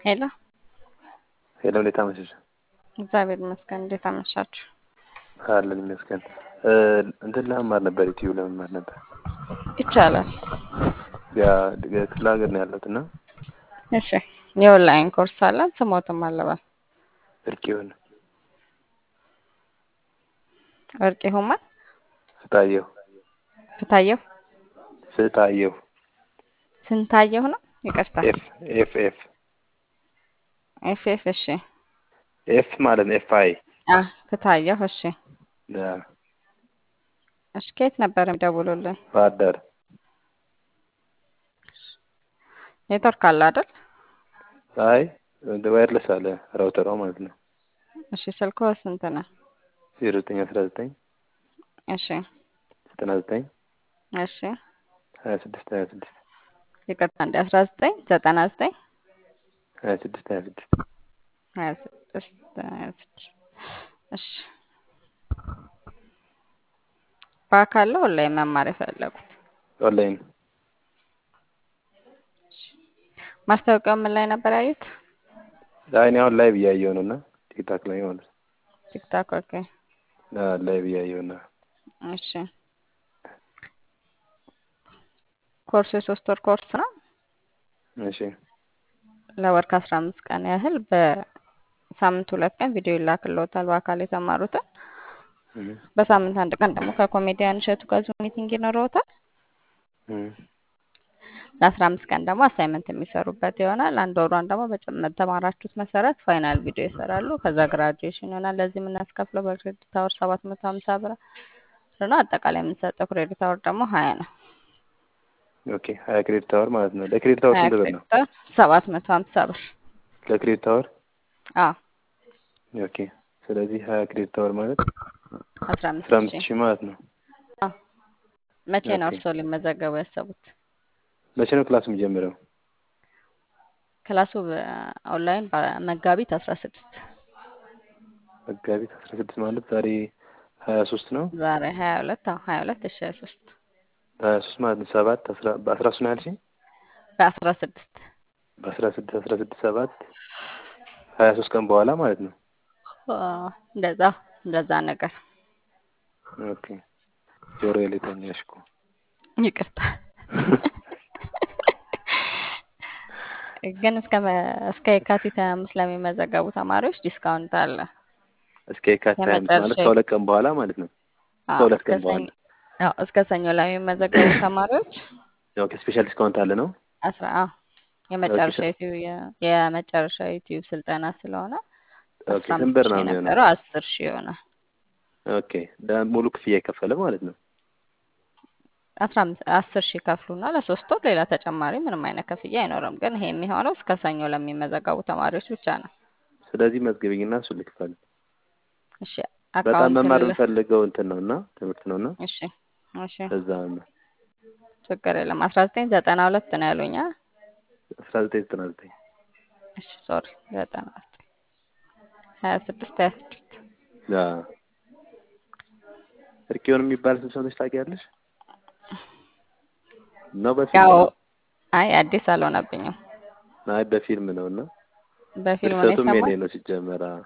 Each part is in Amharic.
ሄሎ ሄሎ እንዴት አመሸሽ? እግዚአብሔር ይመስገን። እንዴት አመሻችሁ? አለን ይመስገን። እንትን ለመማር ነበር ዩቲዩብ ለመማር ነበር። ይቻላል። ያ ክፍለ ሀገር ነው ያለሁት እና እሺ፣ የኦንላይን ኮርስ አለን። ስሞትም አለባል እርቅ ይሁን ወርቅ ይሁማል ፍታየሁ ፍታየሁ ፍታየሁ ስንታየሁ ነው። ይቅርታ ኤፍ ኤፍ ኤፍ ኤፍ ኤፍ እሺ፣ ኤፍ ማለት ነው ኤፍ አይ አ ፍታየሁ እሺ፣ ያ እሺ። ከየት ነበር የሚደውሉልን? ባህር ዳር ኔትወርክ አለ አይደል? አይ ዋይርለስ አለ ራውተሯ ማለት ነው። እሺ፣ ስልኮ ስንት ነው? ዜሮ ዘጠኝ አስራ ዘጠኝ እሺ፣ ዘጠና ዘጠኝ እሺ። ሀያ ስድስት ሀያ ስድስት ይቅርታ እንደ አስራ ዘጠኝ ዘጠና ዘጠኝ ሀያ ስድስት ሀያ ስድስት ሀያ ስድስት ሀያ ስድስት እሺ። በአካል ነው ኦንላይን መማር የፈለጉት? ኦንላይን ማስታወቂያው ምን ላይ ነበር ያዩት? አይ እኔ አሁን ላይቭ እያየሁ ነው እና ቲክታክ ላይ ማለት ነው። ቲክታክ። ኦኬ ላይቭ እያየሁ ነው። እሺ። ኮርሱ የሶስት ወር ኮርስ ነው። እሺ ለወር ከአስራ አምስት ቀን ያህል በሳምንት ሁለት ቀን ቪዲዮ ይላክልዎታል በአካል የተማሩትን። እም፣ በሳምንት አንድ ቀን ደግሞ ከኮሜዲያን እሸቱ ጋር ዙም ሚቲንግ ይኖረዎታል። እም፣ ለአስራ አምስት ቀን ደግሞ አሳይመንት የሚሰሩበት ይሆናል። አንድ ወሯን ደግሞ በተማራችሁት መሰረት ፋይናል ቪዲዮ ይሰራሉ። ከዛ ግራጁዌሽን ይሆናል። ለዚህ የምናስከፍለው በክሬዲት አወር ሰባት መቶ ሀምሳ ብር ነው። አጠቃላይ የምንሰጠው ክሬዲት አወር ደግሞ ሀያ ነው። ኦኬ ሀያ ክሬዲት አወር ማለት ነው። ለክሬዲት አወር ሀያ ስንት ብር ነው? ክሬዲት አወር ሰባት መቶ ሀምሳ ብር። ለክሬዲት አወር አዎ ኦኬ። ስለዚህ ሀያ ክሬዲት አወር ማለት አስራ አስራ አምስት አምስት ሺህ ሺህ ማለት ነው። አዎ። መቼ ነው ኦኬ። እርስዎ ሊመዘገቡ ያሰቡት? መቼ ነው ክላስ የሚጀምረው? ክላሱ ኦንላይን መጋቢት አስራ ስድስት መጋቢት አስራ ስድስት ማለት ዛሬ ሀያ ሶስት ነው። ዛሬ ሀያ ሁለት አዎ ሀያ ሁለት እሺ ሀያ ሶስት ሀያ ሶስት ማለት ነው ሰባት አስራ በአስራ ሶስት ነው ያልሽኝ? በአስራ ስድስት በአስራ ስድስት አስራ ስድስት ሰባት ሀያ ሶስት ቀን በኋላ ማለት ነው። አዎ፣ እንደዛ እንደዛ ነገር ኦኬ ጆሮዬ ላይ ተኛሽ እኮ። ይቅርታ ግን እስከ መ- እስከ የካቲት ሀያ አምስት ለሚመዘገቡ ተማሪዎች ዲስካውንት አለ። እስከ የካቲት ሀያ አምስት ማለት የመጨረሻ ከሁለት ቀን በኋላ ማለት ነው። አዎ፣ ከሁለት እስከ ቀን በኋላ ሰኞ አዎ፣ እስከ ሰኞ ለሚመዘገቡ ተማሪዎች ኦኬ ስፔሻል ዲስካውንት አለ ነው። አስራ አዎ የመጨረሻ ኦኬ ዩቲዩብ የመጨረሻ ዩቲዩብ ስልጠና ስለሆነ ኦኬ አስራ ስንት አምስት ብር ሺህ ነው የሚሆነው? የነበረው አስር ሺህ ይሆናል። ኦኬ ደ- ሙሉ ክፍያ የከፈለ ማለት ነው። አስራ አምስት አስር ሺህ ከፍሉና ለሶስት ወር ሌላ ተጨማሪ ምንም አይነት ክፍያ አይኖርም። ግን ይሄ የሚሆነው እስከ ሰኞ ለሚመዘገቡ ተማሪዎች ብቻ ነው። ስለዚህ መዝግብኝና እሱ ልክፈል። እሺ በጣም አካውንት መማር ል የምፈልገው እንትን ነው እና ትምህርት ነው እና እሺ እሺ እዛ ነው ችግር የለም። አስራ ዘጠኝ ዘጠና ሁለት ነው ያሉኝ። አ? አስራ ዘጠኝ ዘጠና ዘጠኝ እሺ ሶሪ ዘጠና ዘጠኝ ሀያ ስድስት ሀያ ስድስት ያ እርቂዮን የሚባል ስም ሰምተሽ ታውቂያለሽ? ነው በፊልም ያው ነው? አይ አዲስ አልሆነብኝም። አይ በፊልም ነው እና በፊልም ነው ድርሰቱም የኔ የሰማሁት። ነው ሲጀመር። አ፣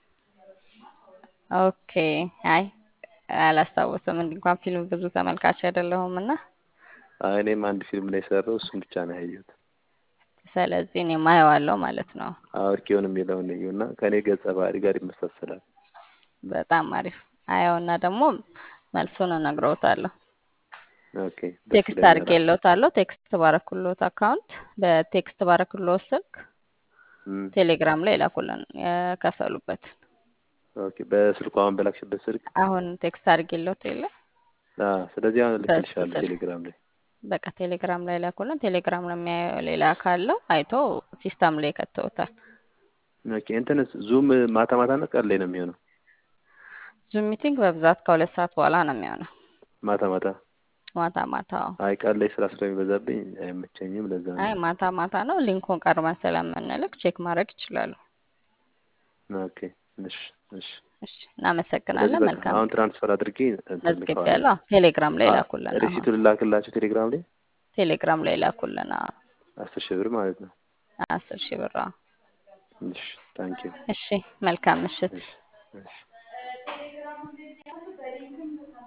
ኦኬ አይ አላስታውስም። እንዲህ እንኳን ፊልም ብዙ ተመልካች አይደለሁም እና አይ እኔም አንድ ፊልም ላይ ሰራው እሱም ብቻ ነው ያየሁት። ስለዚህ እኔ ማየዋለሁ ማለት ነው። አዎ እርቂዮን የሚለውን እዩ እና ከእኔ ገጸ ባህሪ ጋር ይመሳሰላል። በጣም አሪፍ አየውና ደግሞ መልሱን እነግረውታለሁ። ኦኬ ደስ ቴክስት ይለኛል። አድርጌልዎታለሁ። ቴክስት ባረኩልዎት አካውንት በቴክስት ባረኩልዎት ስልክ እም፣ ቴሌግራም ላይ ላኩልን የከፈሉበት። ኦኬ በስልኩ አሁን በላክሽበት ስልክ አሁን ቴክስት አድርጌልዎት የለ አ፣ ስለዚህ አሁን በሱ ልክልሻለሁ ስልክ ቴሌግራም ላይ። በቃ ቴሌግራም ላይ ላኩልን። ቴሌግራም ነው የሚያየው። ሌላ ካለው አይቶ ሲስተም ላይ ከተውታል። ኦኬ እንትንስ ዙም ማታ ማታ ነው ቀን ላይ ነው የሚሆነው? ዙም ሚቲንግ በብዛት ከሁለት ሰዓት በኋላ ነው የሚሆነው። ማታ ማታ ማታ ማታ አዎ። አይ ቀን ላይ ስራ ስለሚበዛብኝ አይመቸኝም። ለዛ አይ ነው። ማታ ማታ ነው። ሊንኩን ቀርበን ስለምንልክ ቼክ ማድረግ ይችላሉ። ኦኬ እሺ እሺ። እሺ ስለዚህ እናመሰግናለን። በቃ መልካም አሁን ትራንስፈር አድርጌ እንትን መዝግብ ልከዋለሁ። ያለው ቴሌግራም ላይ አ፣ ላኩልን። አሁን ሪሲቱን ልላክላቸው ቴሌግራም ላይ ቴሌግራም ላይ ላኩልን። አዎ። አስር ሺህ ብር ማለት ነው። አስር ሺህ ብር አዎ። እሺ ታንኪዩ እሺ መልካም ምሽት። እሺ እሺ